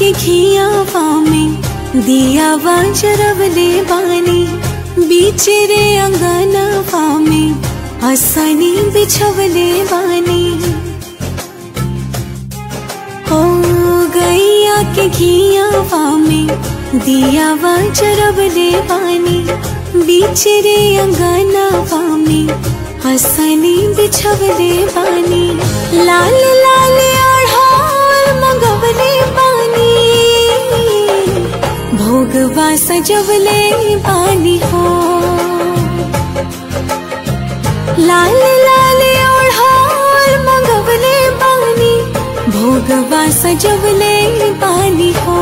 के घियावा में दियावा जरवले बानी बीच रे अंगनावा में असनी बिछवले बानी ओ गैया के घियावा में दियावा जरवले बानी बीच रे अंगनावा में हसनी बिछवले बानी लाल लाल आढ़ाल मंगवले बानी भोगवा सजवले बानी हो लाल लाल आढ़ाल मंगवले बानी भोगवा सजवले बानी हो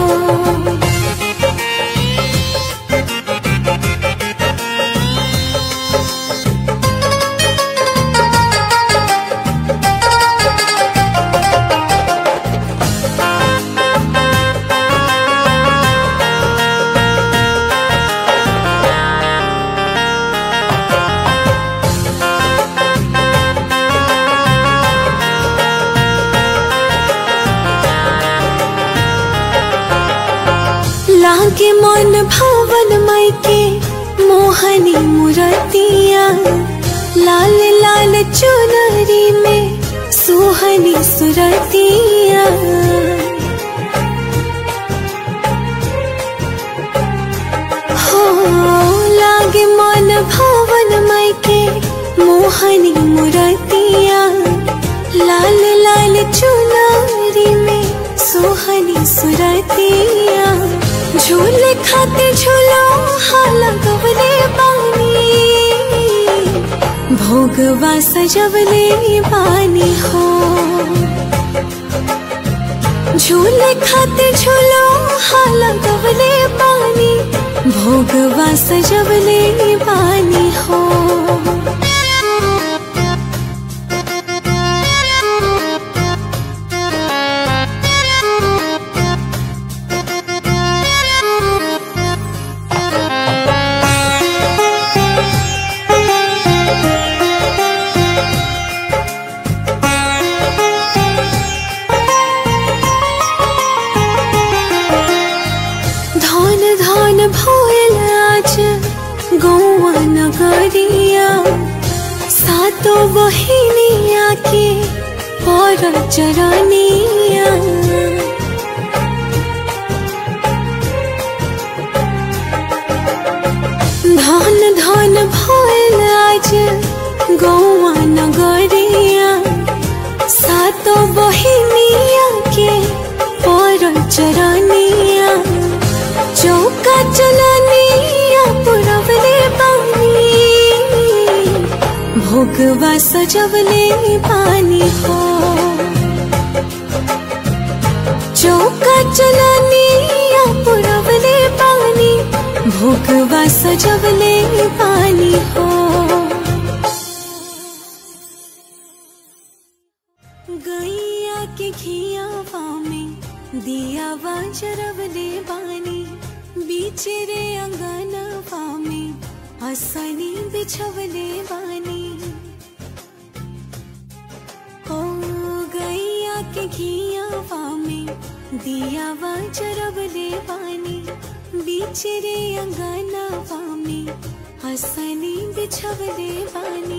लागे मन भवन मायके मोहनी मुरतिया लाल लाल चुनरी में सुहनी सुरतिया हो लागे मन भवन मायके मोहनी मुरतिया लाल लाल चुनरी में सुहनी सुरतिया झूल खाते झूलो हाला गवले बानी भोगवा सजवले बानी हो झूल खाते झूलो हाला गवले बानी भोगवा सजवले बानी हो धन धन भोल आज गौआ नगरिया सातो बहिनिया के पर चरनिया धन धन भोल आज गौआ नगरिया सातो बहिनिया के पर चरनिया चौका चलनिया पुरवले पानी भोगवा सजवले पानी हो चौका चलनिया पुरवले पानी भोगवा सजवले पानी हो गैया के घियावा में दियावा जरवले बानी बीच रे अंगनवा में असनी बिछवले बानी ओ गैया के घियावा में दियावा जरवले बानी बीच रे अंगनवा में हसनी बिछवले बानी